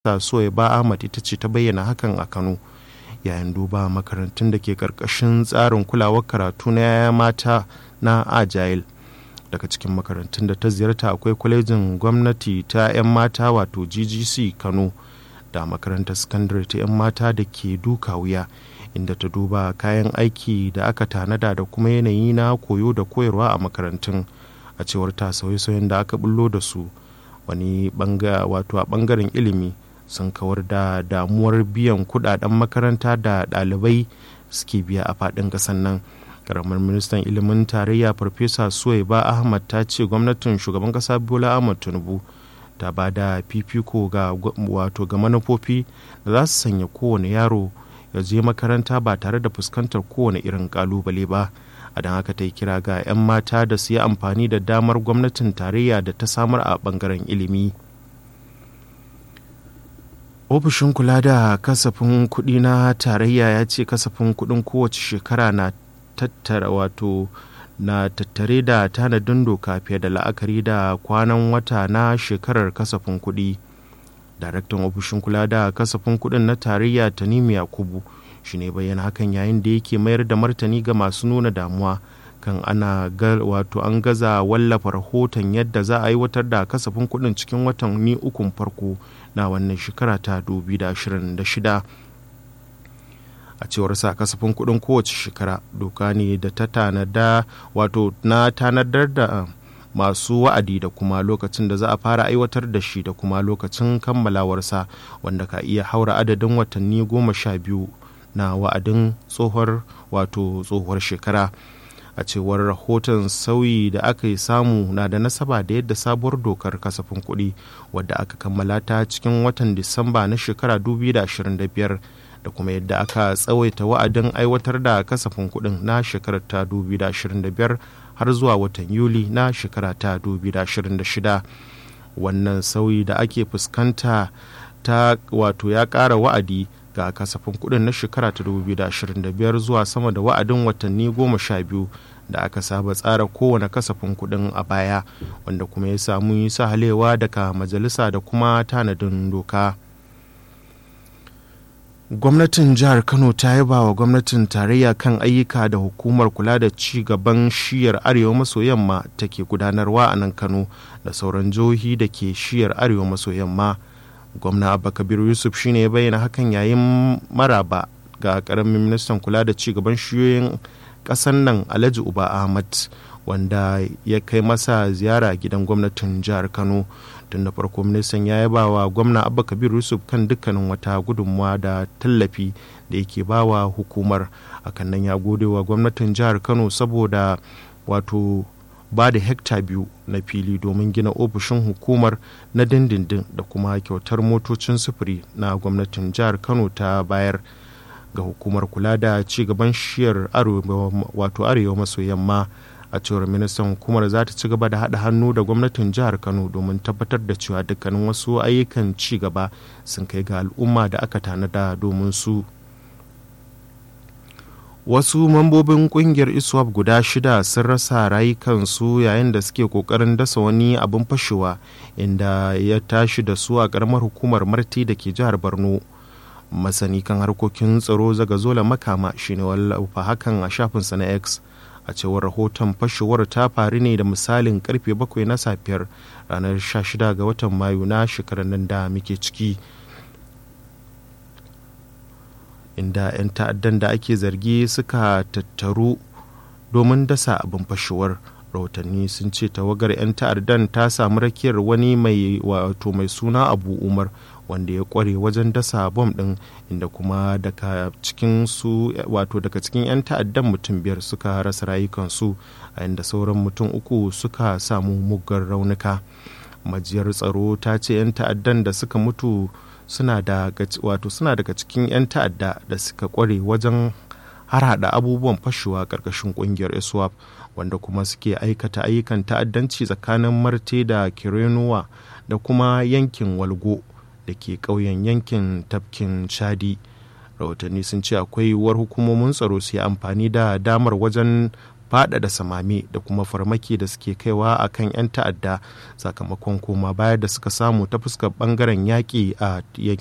Soyaba Ahmad ita ce ta bayyana hakan a Kano yayin duba makarantun da ke karkashin tsarin kulawar karatu na yaya mata na Agile. Daga cikin makarantun da ta ziyarta akwai kwalejin gwamnati ta 'yan mata wato GGC Kano da makarantar sakandare ta 'yan mata da ke duka wuya inda ta duba kayan aiki da aka tanada da kuma yanayi na koyo da koyarwa a makarantun a cewar ta sauye-sauyen da aka bullo da su wani wato a bangaren ilimi sun kawar da damuwar biyan kudaden makaranta da ɗalibai suke biya a faɗin ƙasar nan karamar ministan ilimin tarayya farfesa suwaiba ahmad ta ce gwamnatin shugaban ƙasa bola ahmad tinubu ta ba da fifiko ga wato ga manufofi da za su sanya kowane yaro ya je makaranta ba tare da fuskantar kowane irin kalubale ba a don haka ta yi kira ga 'yan mata da su yi amfani da damar gwamnatin tarayya da ta samar a bangaren ilimi ofishin kula da kasafin kuɗi na tarayya ya ce kasafin kuɗin kowace shekara na tattara wato na tattare da tanadin doka fiye da la'akari da kwanan wata na shekarar kasafin kuɗi daraktan ofishin kula da kasafin kuɗin na tarayya tanimi yakubu shi ne bayyana hakan yayin da yake mayar da martani ga masu nuna damuwa kan ana wato an gaza wallafa rahoton yadda za a aiwatar da kasafin kuɗin cikin watanni ukun farko na wannan shekara ta 2026 a cewar sa kasafin kuɗin kowace shekara doka ne da ta tanada wato na tanadar da masu wa'adi da kuma lokacin da za a fara aiwatar da shi da kuma lokacin kammalawarsa wanda ka iya haura adadin watanni goma sha biyu na wa'adin tsohuwar wato tsohuwar shekara a cewar rahoton sauyi da aka yi samu na da nasaba da yadda sabuwar dokar kasafin kuɗi wadda aka kammala ta cikin watan disamba na shekara 2025 da kuma yadda aka tsawaita wa'adin aiwatar da kasafin kuɗin na shekarar ta 2025 har zuwa watan yuli na shekara ta 2026 wannan sauyi da ake fuskanta ta wato ya ƙara wa'adi ga kasafin kuɗin na shekara ta 2025 zuwa sama da wa'adin watanni goma sha biyu da aka saba tsara kowane kasafin kuɗin a baya wanda kuma ya samu yi sahalewa daga majalisa da kuma tanadin doka gwamnatin jihar kano ta yaba wa gwamnatin tarayya kan ayyuka da hukumar kula da ci gaban shiyar arewa maso yamma take gudanarwa a nan kano da sauran jihohi da ke shiyar arewa maso yamma gwamna abba kabiru yusuf shine ya bayyana hakan yayin maraba ga karamin ministan kula da ci gaban shiyoyin kasan nan alhaji uba ahmad wanda ya kai masa ziyara gidan gwamnatin jihar kano tun da farko ministan ya yaba wa gwamna abba kabiru yusuf kan dukkanin wata gudunmawa da tallafi da yake bawa hukumar akan nan ya gode wa gwamnatin jihar kano saboda wato ba da hekta biyu na fili domin gina ofishin hukumar na dindindin da kuma kyautar motocin sufuri na gwamnatin jihar kano ta bayar ga hukumar kula da ci gaban shiyar wato arewa maso yamma a cewar ministan hukumar za ta ci gaba da haɗa hannu da gwamnatin jihar kano domin tabbatar da cewa dukkanin wasu ayyukan ci gaba sun kai ga al'umma da aka tanada domin su wasu mambobin kungiyar iswap guda shida sun rasa rayukansu yayin da suke kokarin dasa wani abin fashewa inda ya tashi da su a karamar hukumar marti da ke jihar borno masani kan harkokin tsaro zaga zola makama shine wallafa hakan a shafinsa na x a cewar rahoton fashewar ta faru ne da misalin karfe 7 na safiyar ranar 16 ga watan mayu na shekarar nan da muke ciki inda 'yan ta'addan da ake zargi suka tattaru domin dasa abin fashewar rahotanni sun ce tawagar 'yan ta'addan ta samu rakiyar wani mai wato mai suna abu umar wanda ya kware wajen dasa bom din inda kuma daga cikin su wato daga cikin 'yan ta'addan mutum biyar suka rasa rayukansu a inda sauran mutum uku suka samu muggan raunuka majiyar tsaro ta ce 'yan ta'addan da suka mutu suna da wato suna daga cikin 'yan ta'adda da suka kware wajen har hada abubuwan fashewa karkashin kungiyar iswap wanda kuma suke aikata ayyukan ta'addanci tsakanin marte da kirenuwa da kuma yankin walgo da ke ƙauyen yankin tafkin chadi rahotanni sun ce akwai yiwuwar hukumomin tsaro su yi amfani da damar wajen faɗaɗa samame da kuma farmaki da suke kaiwa a kan 'yan ta'adda sakamakon koma baya da suka samu ta fuskar ɓangaren yaƙi a